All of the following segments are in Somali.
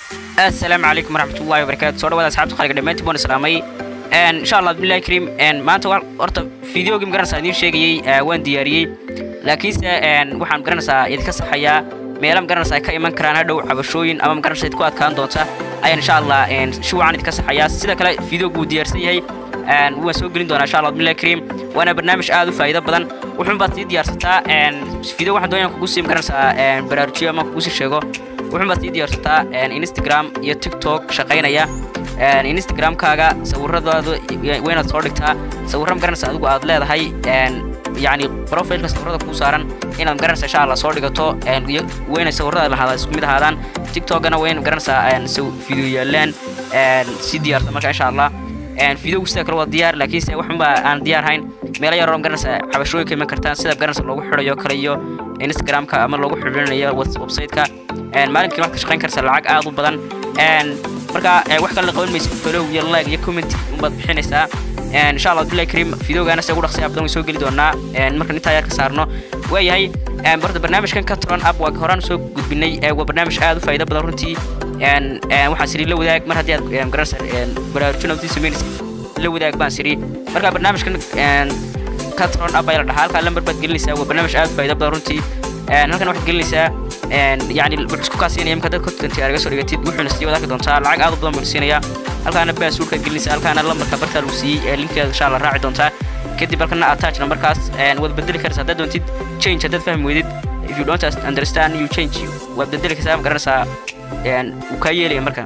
asalaamu calaykum waraxmatullahi wabarakaatu soo dhawaada asxaabta khaliga dhammaantiin baan islaamay insha allah bismillahi kariim maanta horta fideogii magaranaysaa idiin sheegayey waan diyaariyey laakiinse waxaan magaranaysaa idinka saxayaa meela magaranaysaa ay ka iman karaan hadhow cabashooyin ama magaranaysaa idinku adkaan doonta ayaan insha allah si wacan idinka saxayaa sida kale fideogu wuu diyaarsan yahay waan soo gelin doonaa insha allah bismillahi kariim waana barnaamij aad u faa'iido badan wuxuun baad sii diyaarsataa video waxaan doonaya kugu sii magaranaysaa baraarujiyo ama kugu sii sheego wuxuun baad sii diyaarsataa instagram iyo tiktok shaqaynaya instagramkaaga sawiradaada waynaad soo dhigtaa sawirra magaranaysa adigu aad leedahay yani profilka sawirada kuu saaran inaad magaranaysa insha allah soo dhigato wayna sawirada lahaada isku mid ahaadaan tiktokana wayna magaranaysaa video yaalaan si diyaarsa marka insha allah videogu sida kale waa diyaar laakiinse waxunba aan diyaar hayn meelo yaroo magaranaysa cabashooyinka iman kartaan sida magaranaysa loogu xidhayo kale iyo instagramka ama loogu xidhinayo websiteka maalinkiina waxaad ka shaqayn kartaa lacag aad u badan marka wax kale la qaban maysa follow iyo like iyo comment unbaad bixinaysaa insha allah billahi kariim videogaana se ugu dhaqsaya badan way soo geli doonaa markaan intaa yar ka saarno waayahay horta barnaamijkan ka turan up waa horaan soo gudbinay waa barnaamij aad u faa'iido badan runtii waxaan siri la wadaag mar haddii aad garanaysa baraarujin aad samaynaysa la wadaag baan siri marka barnaamijkan ka turan up ayaa la dhahaa halkaa lambar baad gelinaysaa waa barnaamij aad u faa'iido badan runtii halkan waxaad gelinaysaa yani wuxuu isku kaasiinaya imka dad content aad laga soo dhigatid wuxuuna sii wadaagi doontaa lacag aad u badan buu siinayaa halkaana baasuurkaad gelinaysaa halkaana lambarka bartaa lagu siiyey ee linkeeda insha allah raaci doontaa kadib halkana attach numberkaas waad bedeli karaysaa haddaad doontid change haddaad fahmi weydid if you don't understand you change waad bedeli karaysaa ma garanaysaa wuu kaa yeelaya marka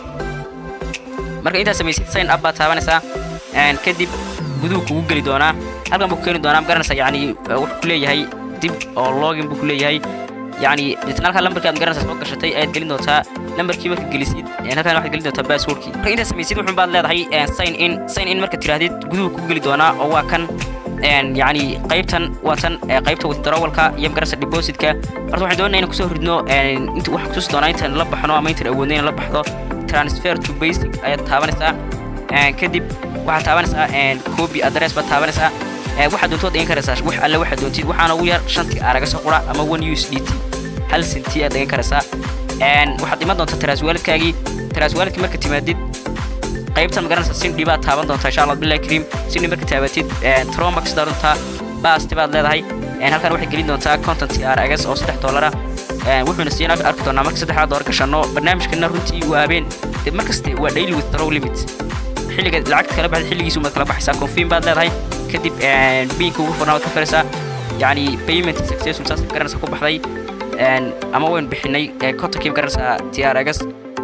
marka intaad samaysid sign up baad taabanaysaa kadib guduhu kugu geli doonaa halkan buu ku keeni doonaa ma garanaysaa yani wuxuu ku leeyahay dib oo login buu ku leeyahay yani deetna halkaa lambarkii aad garanaysaa soo gashatay ayaad gelin doontaa lambarkii marka gelisid halkan waxaad gelin doontaa passwordkii marka intaad samaysid wuxun baad leedahay sign in sign in marka tirahdid guduhu kugu geli doonaa oo waa kan yani qaybtan waa tan qaybta withdrawalka iyo magarasa depositka horta waxaan doonaa inaan kusoo ridno inta waxaan kutusi doonaa intaan la baxno ama intaan awoodno inaan la baxdo transfer to basic ayaad taabanaysaa kadib waxaad taabanaysaa copy address baad taabanaysaa waxaad doontood dhigan karaysaa wax alle waxaad doontid waxaana ugu yar shantii aaraga soo qura ama one u s d t hal senti aad dhigan karaysaa waxaad iman doontaa taraaswaaladkaagii taraaswaaladkii marka timaadid qaybtan magaranaysa sindhi baad taaban doontaa insha allah billahi kariim sindhi marka taabatid tromax doontaa baasti baad leedahay halkan waxaad gelin doontaa content aragas oo saddex doolara wuxuuna siin arki doonaa marka saddexdaa doolar gashanno barnaamijkana runtii waa habeen mar kaste waa daily withdraw limit xilliga lacagta kala baxda xilligiisu maad kala baxaysaa confirm baad leedahay kadib biinka ugu furnaa waad ka firaysaa yani payment successful saas garanaysa ku baxday ama waynu bixinay kontonkii garanaysaa tiaragas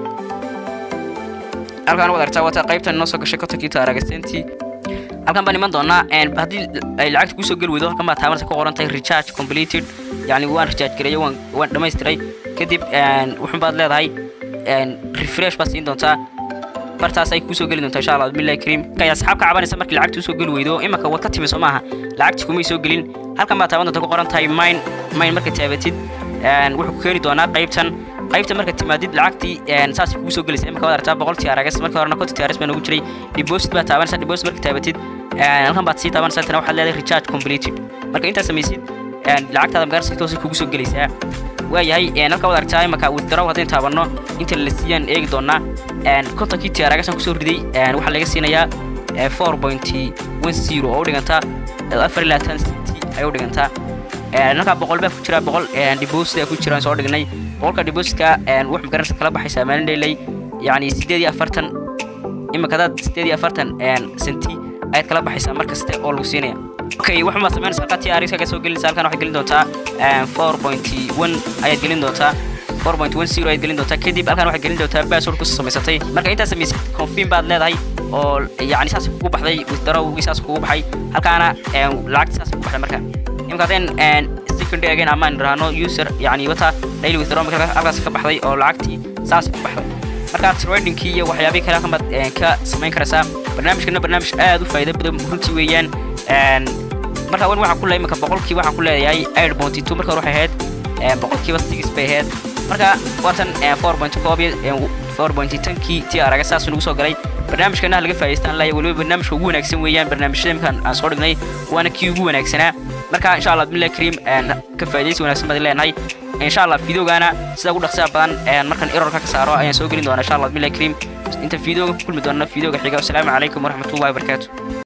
halkaan waad aragtaa waata qaybtan inoo soo gashay kontonkii tiaragasentii halkan baan iman doonaa haddii ay lacagta kusoo geli weydo halkan baad taabanaysa ku qoran tahay recharge completed yani waan recharge gareeyo waan waan dhammaystiray kadib wuxun baad leedahay refresh baad siin doontaa bartaas ay kusoo geli doontaa insha allah bismillahi kariim kaya asxaabka cabanaysa markii lacagta usoo geli weydo imaka waad ka timi soo maaha lacagti kumay soo gelin halkan baad taaban doonta ku qoran tahay mine mine marka taabatid wuxuu ku keeni doonaa qaybtan qaybta marka timaadid lacagtii saas kugu soo gelaysa imaka waad aragtaa boqol tiaragas marka horena konti tiaras baa noogu jiray deposit baad taabanaysaa deposit marka taabatid halkan baad sii taabanaysaa tana waxaad leedahay recharge completed marka intaad samaysid lacagtaada magaranaysa si toosi kugu soo gelaysaa waayahay halka waad aragtaa imaka withdraw haddaynu taabanno inta la siiyaan eegi doonaa kontonkii tiyaaragasan kusoo riday waxaa laga siinayaa four point one zero oo u dhigantaa afar iyo labaatan centi ay u dhigantaa halkaa boqol baa ku jira boqol deposit ku jiraan soo dhignay boqolka depositka wax magaranaysa kala baxaysaa maalin dheelay yani sideed iyo afartan imika hadaad sideed iyo afartan centi ayaad kala baxaysaa mar kaste oo lagu siinaya okay waxun baad samaynaysaa halkaa tiyaariskaga soo gelinaysa halkan waxaad gelin doontaa four point one ayaad gelin doontaa 4.10 ayaad gelin doontaa kadib halkan waxaad gelin doontaa password kusoo samaysatay marka intaad samaysid confirm baad leedahay oo yani saas kugu baxday withdrawgii saas kugu baxay halkaana lacagta saas kugu baxday marka imika haddeen secondary again ama aan idhaahno user yani wata daily withdraw marka halkaas ka baxday oo lacagtii saas ku baxday marka tradingkii iyo waxyaabihii kale halkan baad ka samayn karaysaa barnaamijkana barnaamij aad u faa'iido badan runtii weeyaan marka wan waxaan ku leeyahay imika boqolkii waxaan ku leeyahay eight point two marka hore waxay ahayd boqolkiiba six bay ahayd marka watan four point koob four point tankii tii araga saas nagu soo galay barnaamijkana laga faa'iidaystaan laaya weliba barnaamijka ugu wanaagsan weeyaan barnaamijyada imkaan aan soo dhignay waana kii ugu wanaagsanaa marka insha allah bismillahi kariim ka faa'iidaysi wanaagsan baad leenahay insha allah videogana sida ugu dhaqsiya badan markan errorka ka saaro ayaan soo gelin doonaa insha allah billahi kariim inta videoga ku kulmi doona videoga xiga assalaamu calaykum waraxmatullahi wabarakaatu